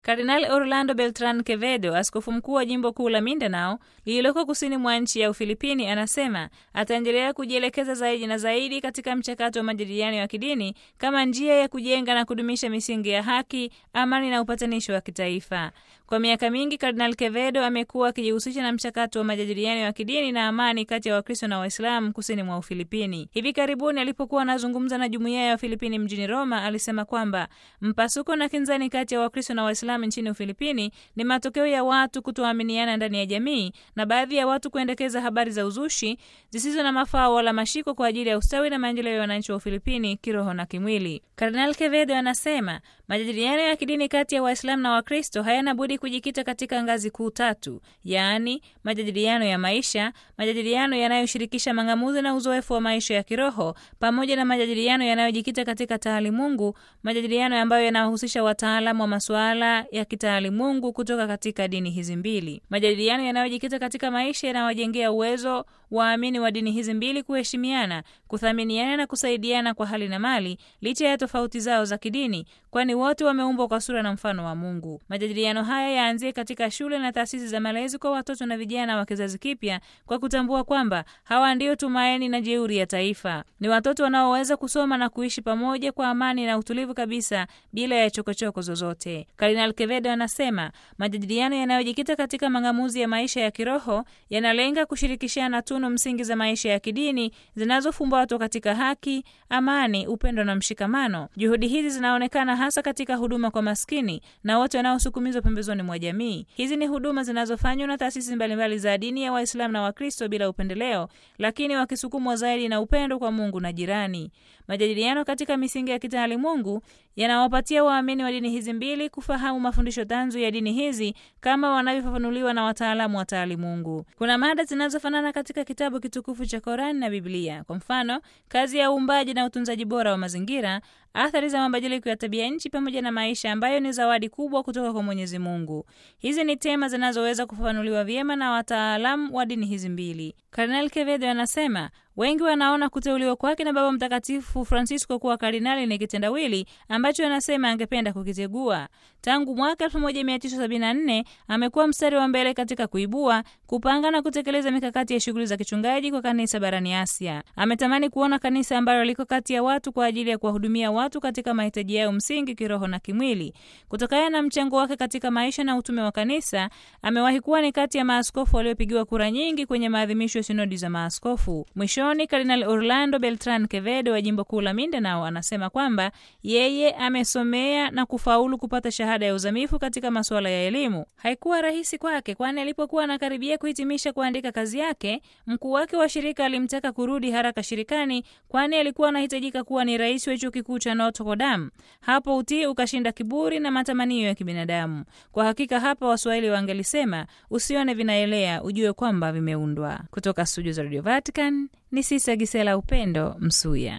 Kardinal Orlando Beltran Quevedo, askofu mkuu wa jimbo kuu la Mindanao lililoko kusini mwa nchi ya Ufilipini, anasema ataendelea kujielekeza zaidi na zaidi katika mchakato wa majadiliano ya kidini kama njia ya kujenga na kudumisha misingi ya haki, amani na upatanisho wa kitaifa. Kwa miaka mingi Kardinal Quevedo amekuwa akijihusisha na mchakato wa majadiliano ya kidini na amani kati ya Wakristo na Waislamu kusini mwa Ufilipini. Hivi karibuni alipokuwa anazungumza na jumuiya ya Wafilipini mjini Roma, alisema kwamba mpasuko na kinzani kati ya Wakristo na Waislamu nchini Ufilipini ni matokeo ya watu kutoaminiana ndani ya jamii na baadhi ya watu kuendekeza habari za uzushi zisizo na mafao wala mashiko kwa ajili ya ustawi na maendeleo ya wananchi wa Ufilipini kiroho na kimwili. Kardinal Quevedo anasema majadiliano ya kidini kati ya Waislamu na Wakristo hayana budi kujikita katika ngazi kuu tatu, yaani majadiliano ya maisha, majadiliano yanayoshirikisha mang'amuzi na uzoefu wa maisha ya kiroho, pamoja na majadiliano yanayojikita katika taalimungu, majadiliano ambayo yanahusisha wataalamu wa masuala ya kitaalimungu kutoka katika dini hizi mbili. Majadiliano yanayojikita katika maisha yanawajengea uwezo waamini wa dini hizi mbili kuheshimiana, kuthaminiana na kusaidiana kwa hali na mali licha ya tofauti zao za kidini, kwani wote wameumbwa kwa sura na mfano wa Mungu. Majadiliano haya yaanzie katika shule na taasisi za malezi kwa watoto na vijana wa kizazi kipya, kwa kutambua kwamba hawa ndio tumaini na jeuri ya taifa. Ni watoto wanaoweza kusoma na kuishi pamoja kwa amani na utulivu kabisa bila ya chokochoko zozote. Kardinal Quevedo anasema majadiliano yanayojikita katika mang'amuzi ya maisha ya kiroho yanalenga kushirikishana tunu msingi za maisha ya kidini zinazofumbatwa katika haki, amani, upendo na mshikamano. Juhudi hizi zinaonekana hasa katika huduma kwa maskini na wote wanaosukumizwa pembezoni mwa jamii. Hizi ni huduma zinazofanywa na taasisi mbalimbali za dini ya Waislamu na Wakristo bila upendeleo, lakini wakisukumwa zaidi na upendo kwa Mungu na jirani. Majadiliano katika misingi ya kitaalimungu yanawapatia waamini wa dini hizi mbili kufahamu mafundisho tanzu ya dini hizi kama wanavyofafanuliwa na wataalamu wa taalimungu. Kuna mada zinazofanana katika kitabu kitukufu cha Korani na Biblia. Kwa mfano, kazi ya uumbaji na utunzaji bora wa mazingira, athari za mabadiliko ya tabia nchi, pamoja na maisha ambayo ni zawadi kubwa kutoka kwa Mwenyezi Mungu. Hizi ni tema zinazoweza kufafanuliwa vyema na wataalamu wa dini hizi mbili. Kardinal Quevedo anasema wengi wanaona kuteuliwa kwake na Baba Mtakatifu Francisco kuwa kardinali ni kitendawili ambacho anasema angependa kukitegua. Tangu mwaka 1974 amekuwa mstari wa mbele katika kuibua, kupanga na kutekeleza mikakati ya shughuli za kichungaji kwa kanisa barani Asia. Ametamani kuona kanisa ambalo liko kati ya watu kwa ajili ya kuwahudumia watu katika mahitaji yao msingi kiroho na kimwili. Kutokana na mchango wake katika maisha na utume wa kanisa, amewahi kuwa ni kati ya maaskofu waliopigiwa kura nyingi kwenye maadhimisho ya sinodi za maaskofu. Mwishoni, Kardinal Orlando Beltran Quevedo wa jimbo kuu la Mindanao anasema kwamba yeye amesomea na kufaulu kupata shahada ya uzamifu katika masuala ya elimu. Haikuwa rahisi kwake, kwani alipokuwa anakaribia kuhitimisha kuandika kazi yake, mkuu wake wa shirika alimtaka kurudi haraka shirikani, kwani alikuwa anahitajika kuwa ni rais wa chuo kikuu cha Notre Dame. Hapo utii ukashinda kiburi na matamanio ya kibinadamu. Kwa hakika hapa Waswahili wangelisema usione vinaelea ujue kwamba vimeundwa. Kutoka studio za Radio Vatican ni Sisa Gisela Upendo Msuya.